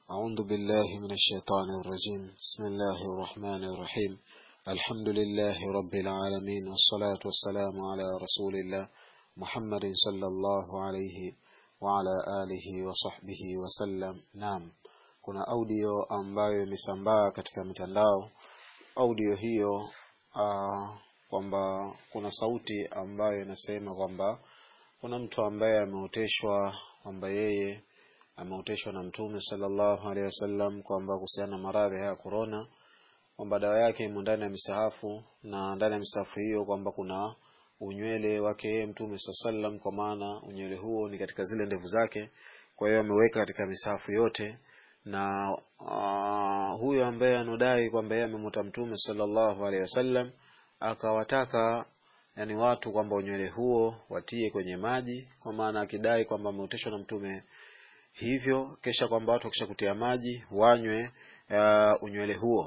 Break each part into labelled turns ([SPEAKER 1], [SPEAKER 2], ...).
[SPEAKER 1] أعوذ بالله من الشيطان الرجيم بسم الله الرحمن الرحيم الحمد لله رب العالمين والصلاة والسلام على رسول الله محمد صلى الله عليه وعلى آله وصحبه وسلم نعم kuna audio ambayo imesambaa katika mitandao audio hiyo uh, kwamba kuna sauti ambayo inasema kwamba kuna mtu ambaye ameoteshwa kwamba yeye ameoteshwa na mtume sallallahu alaihi wasallam kwamba kuhusiana na maradhi haya ya korona kwamba dawa yake imo ndani ya misahafu na ndani ya misahafu hiyo kwamba kuna unywele wake yeye mtume saa sallam kwa maana unywele huo ni katika zile ndevu zake kwa hiyo ameweka katika misahafu yote na uh, huyo ambaye anodai kwamba yeye amemwota mtume sallallahu alaihi wasallam akawataka yani watu kwamba unywele huo watie kwenye maji kwa maana akidai kwamba ameoteshwa na mtume hivyo kisha kwamba watu wakisha kutia maji wanywe uh, unywele huo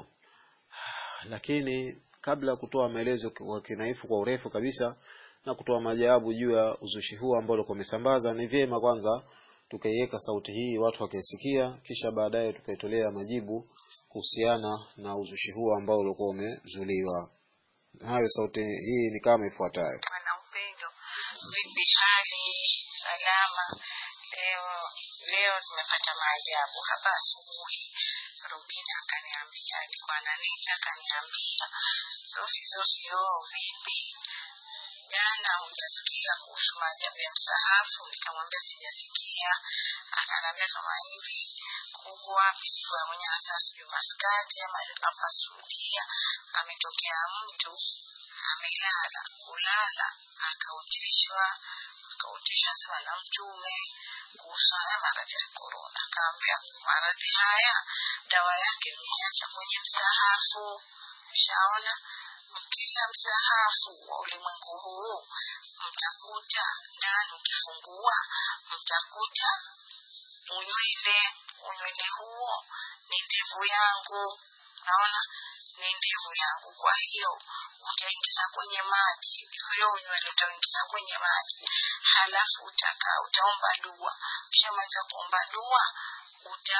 [SPEAKER 1] lakini kabla ya kutoa maelezo kwa kinaifu kwa urefu kabisa na kutoa majawabu juu ya uzushi huu ambao ulikuwa umesambaza ni vyema kwanza tukaiweka sauti hii watu wakaisikia kisha baadaye tukaitolea majibu kuhusiana na uzushi huu ambao ulikuwa umezuliwa hayo sauti hii ni kama ifuatayo
[SPEAKER 2] Bwana Upendo, vipi hali? Salama. Leo leo nimepata maajabu hapa asubuhi. Rubina akaniambia, alikuwa ananiita akaniambia, Sofi Sofi, oh, vipi jana hujasikia kuhusu maajabu ya msahafu? Nikamwambia sijasikia. Akaniambia kama hivi, kuku wapi, sijui mwenye hasa sijui Maskati ama hapa Saudia, ametokea mtu amelala kulala akaoteshwa akaoteshwa sawa na mtume kuhusu haya maradhi ya korona akaambia maradhi haya dawa yake mniacha kwenye msahafu shaona kila msahafu wa ulimwengu huu mtakuta ndani ukifungua mtakuta unywele unywele huo ni ndevu yangu naona ni ndevu yangu kwa hiyo utaingiza kwenye maji huyo unywele utaingiza kwenye maji halafu utakaa utaomba dua ukishamaliza kuomba dua uta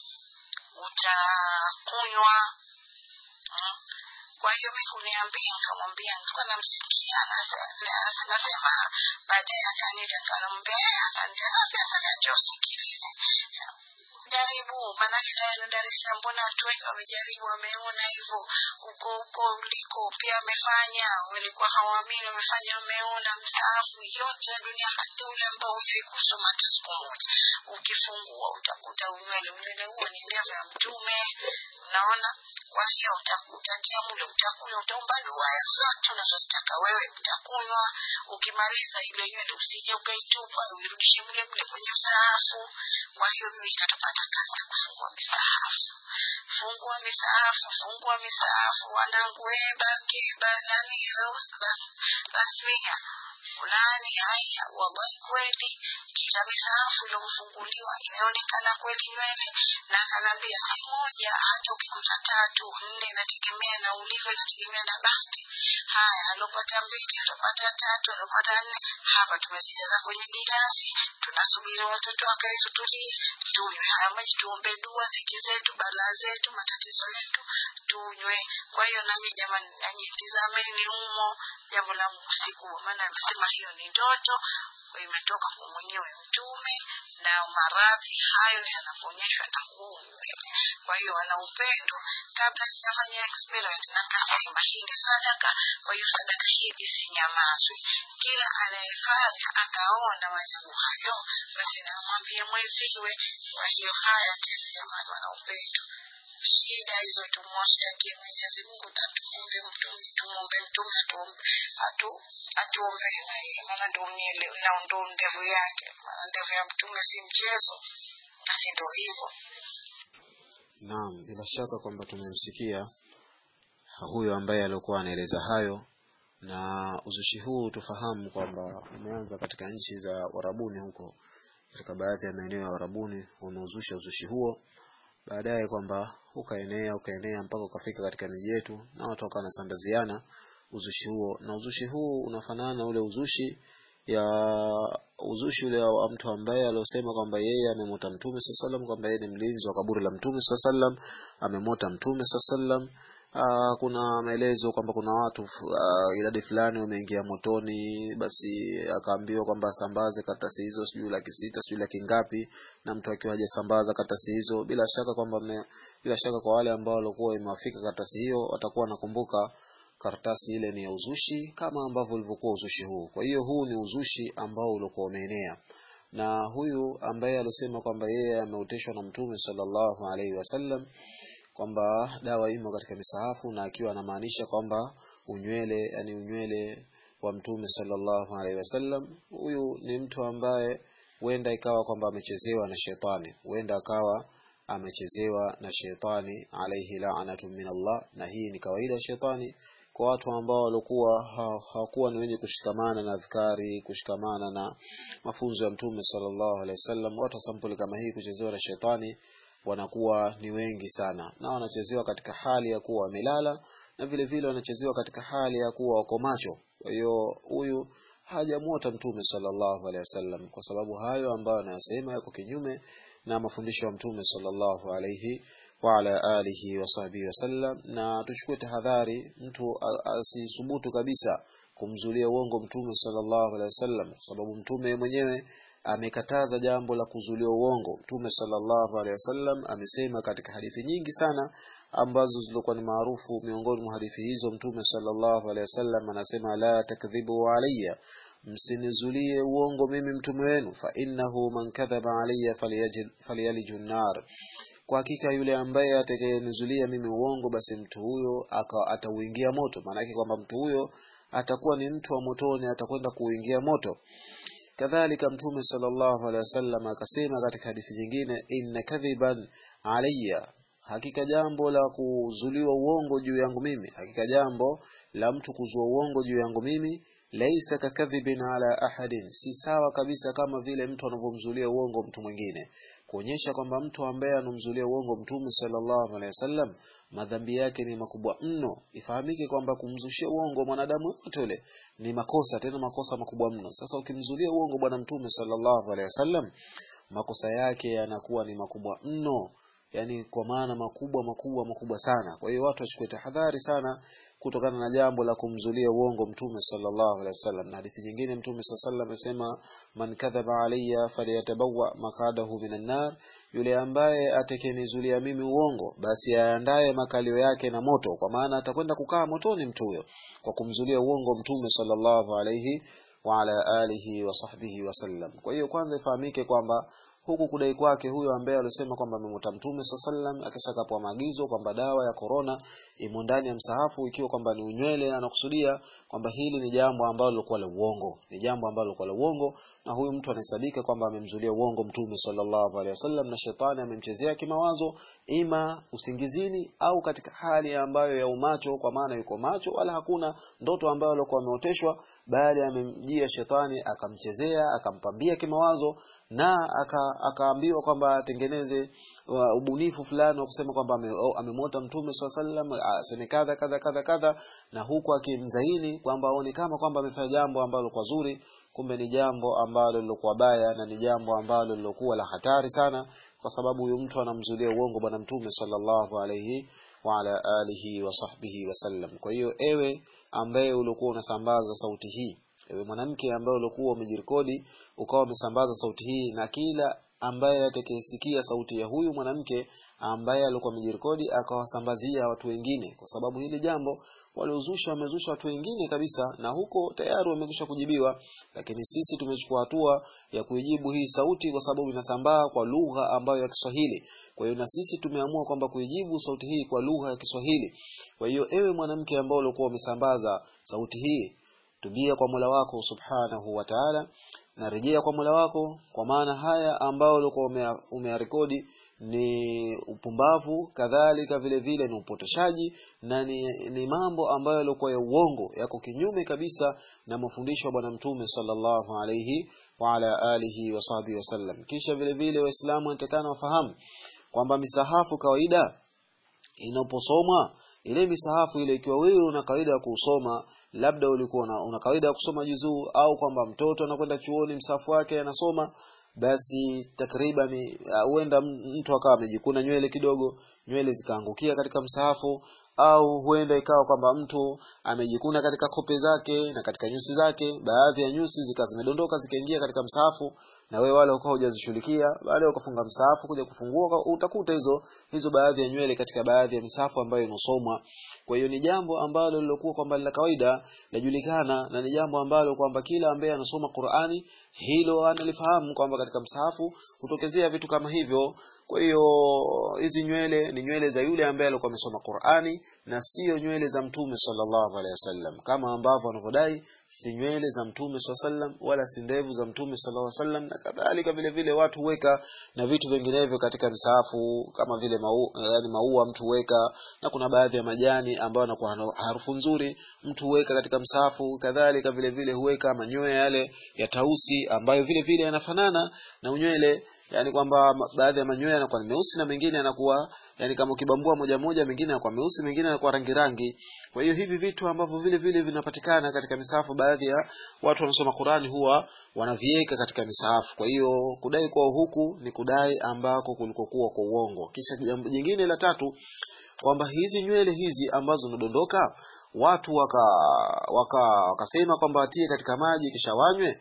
[SPEAKER 2] utakunywa mm. kwa hiyo mi kuniambia nikamwambia nilikuwa namsikia nasema baadaye akanita nikamwambia akanita sasa ndio usikilize jaribu maanake tayari Dar es Salaam mbona watu wengi wamejaribu wameona hivyo huko huko uliko pia wamefanya walikuwa hawaamini wamefanya wameona msaafu yote ya dunia hata ule ambao hujai kusoma hata siku moja ukifungua utakuta unywele unywele huo ni ndevu ya mtume unaona kwa hiyo utatia mule utakunywa utaomba dua ya zote unazozitaka wewe utakunywa ukimaliza ile nywele usije ukaitupa uirudishe mule mule kwenye msaafu kwa hiyo mimi ikatupata kazi ya kufungua misaafu fungua misaafu fungua misaafu wanangu ebake banani rasmia fulani haya wallahi kweli kila misaafu iliofunguliwa imeonekana kweli nywele na akanaambia si moja hata ukikuta tatu nne inategemea na ulivyo inategemea na bahati haya alopata mbili alopata tatu alopata nne hapa tumezijaza kwenye girasi tunasubiri watoto wakae tutulie tunywe haya maji tuombe dua dhiki zetu balaa zetu matatizo yetu tunywe kwa hiyo nanyi jamani nanyi tizameni humo jambo la usiku maana anasema hiyo ni ndoto imetoka kwa mwenyewe mtume na maradhi hayo yanaponyeshwa na huu nywele kwa hiyo wana upendo kabla sijafanya experiment na kasema hii ni sadaka kwa hiyo sadaka hii isinyamazwe kila anayefanya akaona majabu hayo basi namwambia mweziwe kwa hiyo haya tena jamani wana upendo shida hizo tumwoshakie mwenyezi mungu na tuombe mtume tumwombe mtume atu atuombee na yeye maana ndo miele na ndo ndevu yake maana ndevu ya mtume si mchezo basi ndo hivyo
[SPEAKER 1] naam bila shaka kwamba tumemsikia huyo ambaye alikuwa anaeleza hayo na uzushi huu tufahamu kwamba umeanza katika nchi za warabuni huko katika baadhi ya maeneo ya warabuni wameuzusha uzushi huo baadaye kwamba ukaenea ukaenea mpaka ukafika katika miji yetu na watu wakawa wanasambaziana uzushi huo na uzushi huu unafanana na ule uzushi ya uzushi ule wa mtu ambaye aliosema kwamba yeye amemota mtume saa salam kwamba yeye ni mlinzi wa kaburi la mtume saa salam amemota mtume saa salam Uh, kuna maelezo kwamba kuna watu uh, idadi fulani wameingia motoni, basi akaambiwa kwamba asambaze karatasi hizo, sijui laki sita sijui laki ngapi, na mtu akiwa hajasambaza karatasi hizo, bila shaka kwamba bila shaka kwa wale ambao walikuwa imewafika karatasi hiyo watakuwa wanakumbuka karatasi ile ni ya uzushi kama ambavyo ulivyokuwa uzushi huu. Kwa hiyo huu ni uzushi ambao ulikuwa umeenea, na huyu ambaye alisema kwamba yeye ameoteshwa na Mtume sallallahu alaihi wasallam kwamba dawa imo katika misahafu na akiwa anamaanisha kwamba unywele yani unywele wa mtume sallallahu alaihi wasallam huyu ni mtu ambaye huenda ikawa kwamba amechezewa na shetani huenda akawa amechezewa na shetani alaihi la'natu min Allah na hii ni kawaida ya shetani kwa watu ambao walikuwa hawakuwa ni wenye kushikamana na adhkari kushikamana na mafunzo ya mtume sallallahu alaihi wasallam watu sampuli kama hii kuchezewa na shetani wanakuwa ni wengi sana na wanachezewa katika hali ya kuwa wamelala na vile vile wanachezewa katika hali ya kuwa wako macho kwa hiyo huyu hajamuota mtume sallallahu alaihi wasallam kwa sababu hayo ambayo anayosema yako kinyume na mafundisho ya mtume sallallahu alaihi wa ala alihi wa sahbihi wasallam na tuchukue tahadhari mtu asisubutu kabisa kumzulia uongo mtume sallallahu alaihi wasallam kwa sababu mtume mwenyewe amekataza jambo la kuzulia uongo mtume sallallahu alaihi wasallam amesema katika hadithi nyingi sana ambazo zilikuwa ni maarufu miongoni mwa hadithi hizo mtume sallallahu alaihi wasallam anasema la takdhibu alayya msinizulie uongo mimi mtume wenu fa innahu man kadhaba alayya falyalijun nar kwa hakika yule ambaye atakayenizulia mimi uongo basi mtu huyo atauingia moto maanake kwamba mtu huyo atakuwa ni mtu wa motoni atakwenda kuingia moto kadhalika mtume sallallahu alaihi wasallam akasema katika hadithi nyingine inna kadhiban alayya hakika jambo la kuzuliwa uongo juu yangu mimi hakika jambo la mtu kuzua uongo juu yangu mimi laisa kakadhibin ala ahadin si sawa kabisa kama vile mtu anavyomzulia uongo mtu mwingine kuonyesha kwamba mtu ambaye anamzulia uongo mtume sallallahu alaihi wasallam madhambi yake ni makubwa mno ifahamike kwamba kumzushia uongo mwanadamu yote yule ni makosa tena makosa makubwa mno sasa ukimzulia uongo bwana mtume sallallahu alaihi wasallam makosa yake yanakuwa ni makubwa mno yani kwa maana makubwa makubwa makubwa sana kwa hiyo watu wachukue tahadhari sana kutokana na jambo la kumzulia uongo mtume sallallahu alaihi wasallam na hadithi nyingine mtume sallallahu alaihi wasallam amesema man kadhaba alayya falyatabawa maqadahu minan nar yule ambaye atakenizulia mimi uongo basi aandae makalio yake na moto kwa maana atakwenda kukaa motoni mtu huyo kwa kumzulia uongo mtume sallallahu alaihi wa ala alihi wa sahbihi wasallam kwa hiyo kwanza ifahamike kwamba huku kudai kwake huyo ambaye alisema kwamba amemwota mtume saa sallam akisha kapewa maagizo kwamba dawa ya korona imo ndani ya msahafu ikiwa kwamba ni unywele anakusudia kwamba hili ni jambo ambalo lilikuwa la uongo ni jambo ambalo lilikuwa la uongo na huyu mtu anahesabika kwamba amemzulia uongo mtume sallallahu alaihi wasallam na shetani amemchezea kimawazo ima usingizini au katika hali ambayo ya umacho kwa maana yuko macho wala hakuna ndoto ambayo alikuwa ameoteshwa bali amemjia shetani akamchezea akampambia kimawazo na akaambiwa aka kwamba atengeneze uh, ubunifu fulani wa kusema kwamba amemwota ame mtume saa sallam aseme kadha kadha kadha kadha na huku akimzaini kwamba aone kama kwamba amefanya jambo ambalo kwa zuri kumbe ni jambo ambalo lilokuwa baya na ni jambo ambalo lilokuwa la hatari sana kwa sababu huyu mtu anamzulia uongo bwana mtume sallallahu alaihi wa ala alihi wa sahbihi wasallam kwa hiyo ewe ambaye ulikuwa unasambaza sauti hii ewe mwanamke ambaye ulikuwa umejirekodi ukawa umesambaza sauti hii na kila ambaye atakayesikia sauti ya huyu mwanamke ambaye alikuwa amejirekodi akawasambazia watu wengine kwa sababu hili jambo waliozusha wamezusha watu wengine kabisa na huko tayari wamekwisha kujibiwa lakini sisi tumechukua hatua ya kuijibu hii sauti kwa sababu inasambaa kwa lugha ambayo ya Kiswahili kwa hiyo na sisi tumeamua kwamba kuijibu sauti hii kwa lugha ya Kiswahili kwa hiyo ewe mwanamke ambao ulikuwa umesambaza sauti hii tubia kwa Mola wako Subhanahu wa Ta'ala na rejea kwa Mola wako kwa maana haya ambao ulikuwa umeyarekodi ni upumbavu kadhalika vile vile ni upotoshaji na ni, ni mambo ambayo yalikuwa ya uongo yako kinyume kabisa na mafundisho ya bwana mtume sallallahu alayhi wa ala alihi wa sahbihi wasallam kisha vile vile waislamu wanatakana wafahamu kwamba misahafu kawaida inaposomwa ile misahafu ile ikiwa wewe una kawaida ya kusoma labda ulikuwa una, una kawaida ya kusoma juzuu au kwamba mtoto anakwenda chuoni msafu wake anasoma basi takriban huenda uh, mtu akawa amejikuna nywele kidogo nywele zikaangukia katika msahafu au huenda ikawa kwamba mtu amejikuna katika kope zake na katika nyusi zake baadhi ya nyusi zikawa zimedondoka zikaingia katika msahafu na wewe wale ukawa hujazishughulikia baada ya ukafunga msahafu kuja kufungua utakuta hizo hizo baadhi ya nywele katika baadhi ya misahafu ambayo inasomwa kwa hiyo ni jambo ambalo lilokuwa kwamba la kawaida lajulikana na ni jambo ambalo kwamba kila ambaye anasoma Qur'ani hilo analifahamu kwamba katika msahafu hutokezea vitu kama hivyo kwa hiyo hizi nywele ni nywele za yule ambaye alikuwa amesoma Qur'ani na sio nywele za Mtume sallallahu alaihi wasallam kama ambavyo wanavyodai si nywele za Mtume sallallahu alaihi wasallam wala si ndevu za Mtume sallallahu alaihi wasallam na kadhalika vile vile watu huweka na vitu vinginevyo katika msahafu kama vile mau, yani maua mtu huweka na kuna baadhi ya majani ambayo yanakuwa harufu nzuri mtu huweka katika msahafu kadhalika vile vile huweka manyoya yale ya tausi ambayo vile vile yanafanana na unywele yani kwamba baadhi ya manyoya yanakuwa ni meusi na mengine yanakuwa yani kama ukibambua moja moja mengine yanakuwa meusi mengine yanakuwa rangi rangi kwa hiyo hivi vitu ambavyo vile vile vinapatikana katika misahafu baadhi ya watu wanasoma Qurani huwa wanaviweka katika misahafu kwa hiyo kudai kwa huku ni kudai ambako kulikokuwa kwa uongo kisha jambo jingine la tatu kwamba hizi nywele hizi ambazo zinadondoka watu waka waka wakasema kwamba watie katika maji kisha wanywe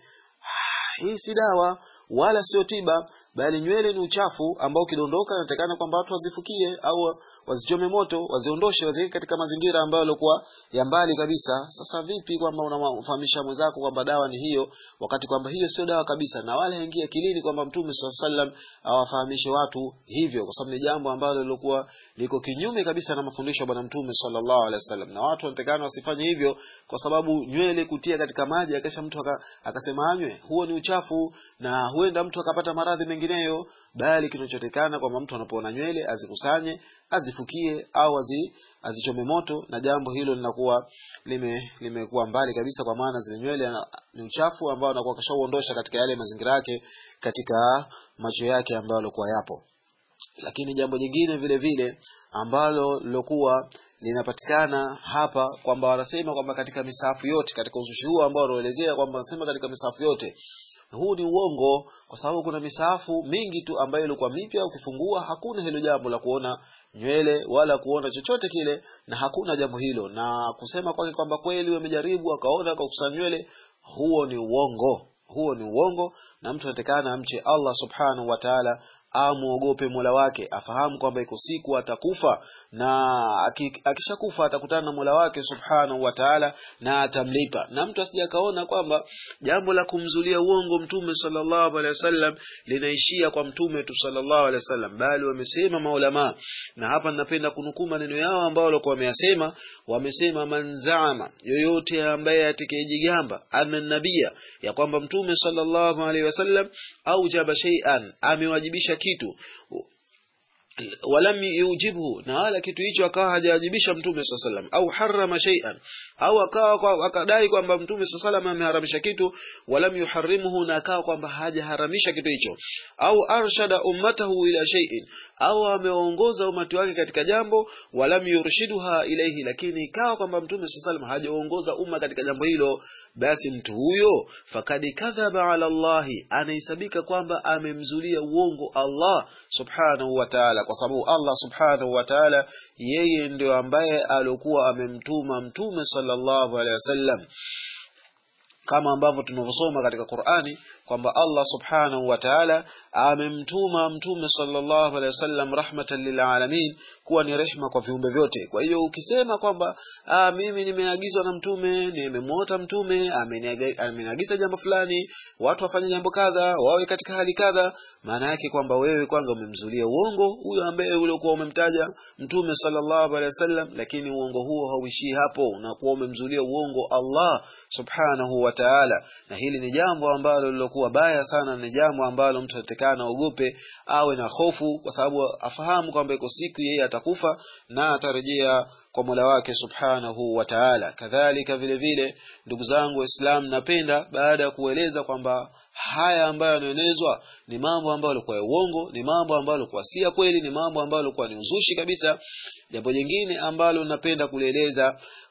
[SPEAKER 1] hii si dawa wala sio tiba bali nywele ni uchafu ambao ukidondoka inatakana kwamba watu wazifukie au wazichome moto waziondoshe waziweke katika mazingira ambayo yalikuwa ya mbali kabisa sasa vipi kwamba unamfahamisha mwenzako kwamba dawa ni hiyo wakati kwamba hiyo sio dawa kabisa na wala haingia akilini kwamba mtume swalla sallam awafahamishe watu hivyo kwa sababu ni jambo ambalo lilikuwa liko kinyume kabisa na mafundisho ya bwana mtume sallallahu alaihi wasallam na watu wanatakana wasifanye hivyo kwa sababu nywele kutia katika maji akisha mtu akasema anywe huo ni uchafu na huenda mtu akapata maradhi mengineyo bali kinachotekana kwamba mtu anapoona nywele azikusanye azifukie au azi, azichome moto na jambo hilo linakuwa lime limekuwa mbali kabisa kwa maana zile nywele ni uchafu ambao anakuwa kashauondosha katika yale mazingira yake katika macho yake ambayo alikuwa yapo lakini jambo jingine vile vile ambalo lilokuwa linapatikana hapa kwamba wanasema kwamba katika misafu yote katika uzushi huu ambao wanaelezea kwamba wanasema katika misafu yote huu ni uongo kwa sababu kuna misahafu mingi tu ambayo ilikuwa mipya ukifungua hakuna hilo jambo la kuona nywele wala kuona chochote kile na hakuna jambo hilo na kusema kwake kwamba kweli wamejaribu akaona akakusanya nywele huo ni uongo huo ni uongo na mtu anatakana amche Allah subhanahu wa ta'ala amuogope Mola wake afahamu kwamba iko siku atakufa na akishakufa atakutana na Mola wake subhanahu wa ta'ala na atamlipa na mtu asije akaona kwamba jambo la kumzulia uongo mtume sallallahu alaihi wasallam linaishia kwa mtume tu sallallahu alaihi wasallam bali wamesema maulama na hapa ninapenda kunukuu maneno yao ambao walikuwa wameyasema wamesema manzama yoyote ambaye atakayejigamba ana nabia ya kwamba mtume sallallahu alaihi wasallam au jaba shay'an amewajibisha kitu walam yujibhu na wala kitu hicho akawa hajawajibisha mtume saa salam au harama shay'an au akawa akadai kwamba mtume saa salam ameharamisha kitu walam yuharrimuhu na akawa kwamba hajaharamisha kitu hicho au arshada ummatahu ila shay'in au ameongoza umati wake katika jambo walam yurshiduha ilaihi lakini ikawa kwamba mtume saa salam hajaongoza umma katika jambo hilo basi mtu huyo fakad kadhaba ala llahi anahesabika kwamba amemzulia uongo Allah subhanahu wa ta'ala kwa sababu Allah subhanahu wa ta'ala yeye ndio ambaye alikuwa amemtuma mtume sallallahu alaihi wasallam kama ambavyo tunavyosoma katika Qur'ani kwamba Allah subhanahu wa ta'ala amemtuma mtume sallallahu alaihi wasallam rahmatan lil alamin kuwa ni rehma kwa viumbe vyote kwa hiyo ukisema kwamba aa, mimi nimeagizwa na mtume nimemwota mtume ameniagiza jambo fulani watu wafanye jambo kadha wawe katika hali kadha maana yake kwamba wewe kwanza umemzulia uongo huyo ambaye uliokuwa umemtaja mtume sallallahu alaihi wasallam lakini uongo huo hauishii hapo unakuwa umemzulia uongo Allah subhanahu wa ta'ala na hili ni jambo ambalo lilokuwa baya sana ni jambo ambalo mtu atakana ogope awe na hofu kwa sababu afahamu kwamba iko siku yeye atakufa na atarejea kwa Mola wake Subhanahu wa Ta'ala. Kadhalika vile vile ndugu zangu Waislamu napenda baada ya kueleza kwamba haya ambayo yanaenezwa ni mambo ambayo yalikuwa ya uongo, ni mambo ambayo yalikuwa si ya kweli, ni mambo ambayo yalikuwa ni uzushi kabisa. Jambo jingine ambalo napenda kulieleza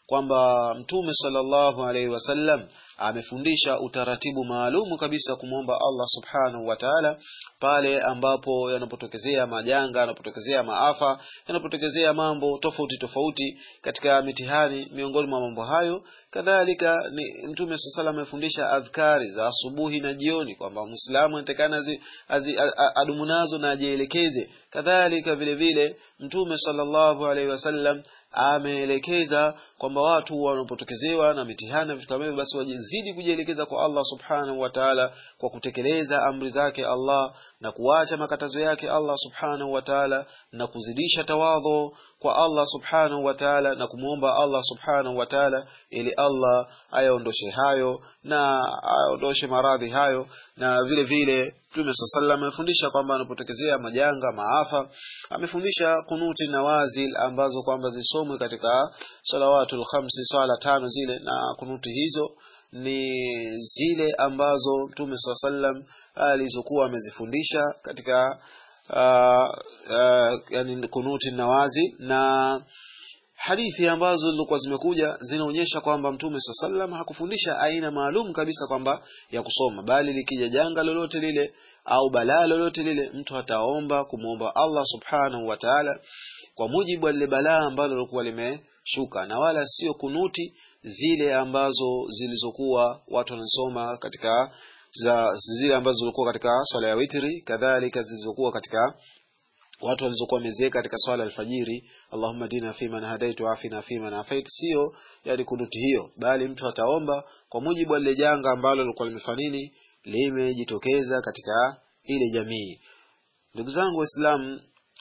[SPEAKER 1] kwamba mtume sallallahu alaihi wasallam amefundisha utaratibu maalumu kabisa kumwomba Allah subhanahu wa ta'ala pale ambapo yanapotokezea majanga yanapotokezea maafa yanapotokezea mambo tofauti tofauti katika mitihani miongoni mwa mambo hayo kadhalika ni mtume sala amefundisha adhkari za asubuhi na jioni kwamba muislamu anatakana adumu nazo na ajielekeze kadhalika vile vile mtume sallallahu alaihi wasallam ameelekeza kwamba watu wanapotokezewa na mitihani vitu kama hivyo basi wajizidi kujielekeza kwa Allah subhanahu wa ta'ala kwa kutekeleza amri zake Allah na kuacha makatazo yake Allah subhanahu wa ta'ala na kuzidisha tawadho kwa Allah subhanahu wa ta'ala na kumwomba Allah subhanahu wa ta'ala ili Allah ayaondoshe hayo na aondoshe maradhi hayo na vile vile Mtume sallallahu amefundisha kwamba anapotokezea majanga maafa amefundisha kunuti nawazil ambazo kwamba zisomwe katika salawatul khamsi swala tano zile na kunuti hizo ni zile ambazo Mtume sallallahu alizokuwa amezifundisha katika uh, uh, yani kunuti nawazi na hadithi ambazo zilikuwa zimekuja zinaonyesha kwamba mtume saa sallam hakufundisha aina maalum kabisa kwamba ya kusoma bali likija janga lolote lile au balaa lolote lile mtu ataomba kumwomba Allah subhanahu wa ta'ala kwa mujibu wa lile balaa ambalo lilikuwa limeshuka na wala sio kunuti zile ambazo zilizokuwa watu wanasoma katika za zile ambazo zilikuwa katika swala ya witri kadhalika zilizokuwa katika watu walizokuwa wamezeka katika swala alfajiri Allahumma dina fi man hadaitu afina fi man afait sio yani kunuti hiyo bali mtu ataomba kwa mujibu wa lile janga ambalo lilikuwa limefanini limejitokeza katika ile jamii ndugu zangu waislamu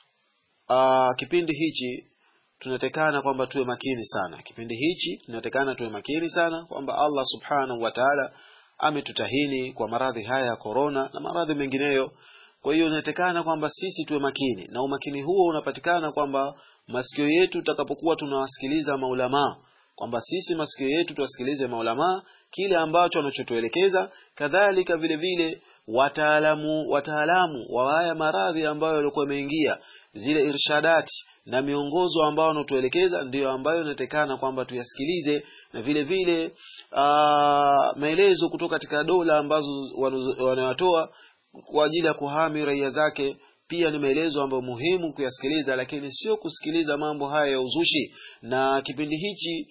[SPEAKER 1] kipindi hichi tunatekana kwamba tuwe makini sana kipindi hichi tunatekana tuwe makini sana kwamba Allah subhanahu wa ta'ala ametutahini kwa maradhi haya ya korona na maradhi mengineyo kwa hiyo inatekana kwamba sisi tuwe makini na umakini huo unapatikana kwamba masikio yetu tutakapokuwa tunawasikiliza maulamaa kwamba sisi masikio yetu tuwasikilize maulamaa kile ambacho wanachotuelekeza kadhalika vile vile wataalamu wataalamu wa haya maradhi ambayo yalikuwa yameingia zile irshadati na miongozo ambao wanatuelekeza ndiyo ambayo inatekana kwamba tuyasikilize na vile vile maelezo kutoka katika dola ambazo wanayatoa kwa ajili ya kuhami raia zake pia ni maelezo ambayo muhimu kuyasikiliza lakini sio kusikiliza mambo haya ya uzushi na kipindi hichi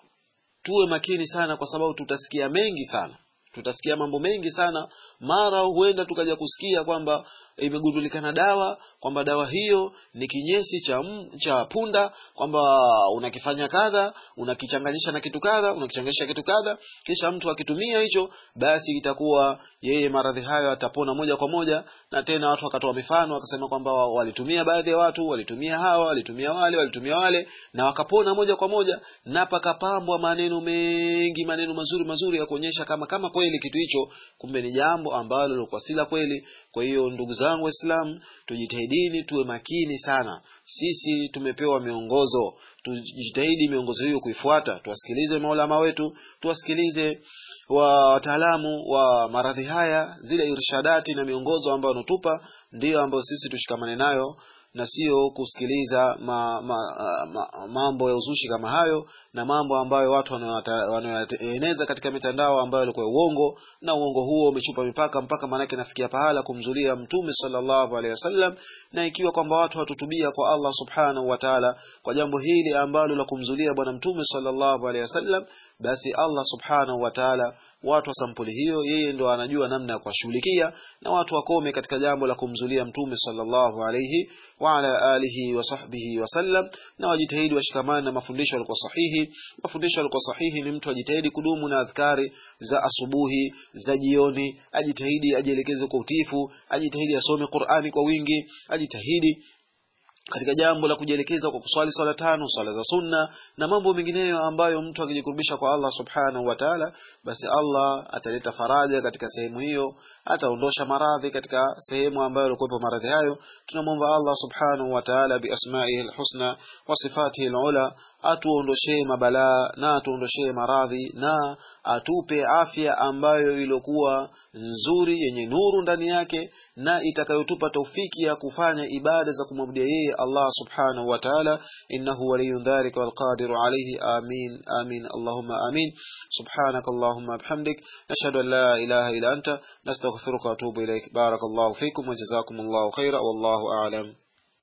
[SPEAKER 1] tuwe makini sana kwa sababu tutasikia mengi sana tutasikia mambo mengi sana mara huenda tukaja kusikia kwamba imegundulikana dawa kwamba dawa hiyo ni kinyesi cha, m, cha punda kwamba unakifanya kadha unakichanganyisha na kitu kadha unakichanganyisha kitu kadha kisha mtu akitumia hicho basi itakuwa yeye maradhi hayo atapona moja kwa moja na tena watu wakatoa mifano wakasema kwamba walitumia baadhi ya watu walitumia hawa walitumia wale walitumia wale na wakapona moja kwa moja na pakapambwa maneno mengi maneno mazuri mazuri ya kuonyesha kama kama kweli kitu hicho kumbe ni jambo ambalo lilikuwa si la kweli kwa hiyo ndugu zangu waislamu tujitahidini tuwe makini sana sisi tumepewa miongozo tujitahidi miongozo hiyo kuifuata tuwasikilize maulama wetu tuwasikilize wa wataalamu wa maradhi haya zile irshadati na miongozo ambayo wanatupa ndiyo ambayo sisi tushikamane nayo na sio kusikiliza ma, ma, ma, mambo ya uzushi kama hayo na mambo ambayo watu wanayoeneza katika mitandao ambayo yalikuwa uongo na uongo huo umechupa mipaka mpaka maanake nafikia pahala kumzulia mtume sallallahu alaihi wasallam na ikiwa kwamba watu watutubia kwa Allah subhanahu wa ta'ala kwa jambo hili ambalo la kumzulia bwana mtume sallallahu alaihi wasallam basi Allah subhanahu wa ta'ala watu wa sampuli hiyo yeye ndo anajua namna ya kuwashughulikia na watu wakome katika jambo la kumzulia mtume sallallahu alayhi wa ala alihi wa sahbihi wasallam na wajitahidi washikamane na mafundisho yalikuwa sahihi mafundisho yalikuwa sahihi ni mtu ajitahidi kudumu na adhkari za asubuhi za jioni ajitahidi ajielekeze kwa utifu ajitahidi asome Qur'ani kwa wingi ajitahidi katika jambo la kujielekeza kwa kuswali swala tano swala za sunna na mambo mengineyo ambayo mtu akijikurubisha kwa Allah subhanahu wa ta'ala basi Allah ataleta faraja katika sehemu hiyo ataondosha maradhi katika sehemu ambayo yalikuwepo maradhi hayo tunamwomba Allah subhanahu wa ta'ala biasmaihi alhusna wa sifatihi alula atuondoshee mabalaa na atuondoshee maradhi na atupe afya ambayo iliokuwa nzuri yenye nuru ndani yake na itakayotupa taufiki ya kufanya ibada za kumwabudia yeye Allah subhanahu wa ta'ala innahu waliyyu dhalika walqadiru alayhi amin amin allahumma amin subhanaka allahumma bihamdik nashhadu an la ilaha illa anta nastaghfiruka wa atubu ilaik barakallahu fikum wa jazakumullahu khaira wallahu a'lam